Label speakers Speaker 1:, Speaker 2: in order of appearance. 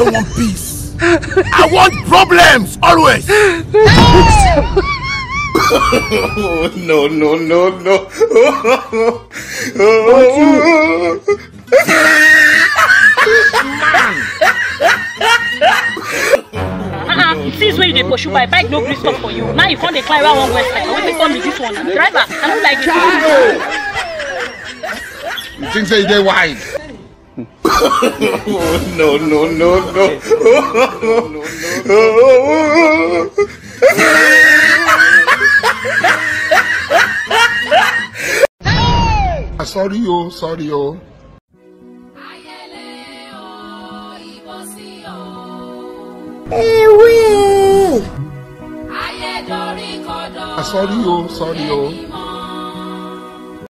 Speaker 1: don't want peace. I want problems always.
Speaker 2: no, no, no, no.
Speaker 3: Uh-uh. Since when you dey pursue bike, bike no gree stop for you. Now you come dey climb around one west side. Wetin come be this one? na? Driver, I no like it.
Speaker 4: You think say you dey wide?
Speaker 2: no, no, no, no.
Speaker 4: Ah, sorry o, sorry o. Ah, sorry o, sorry o.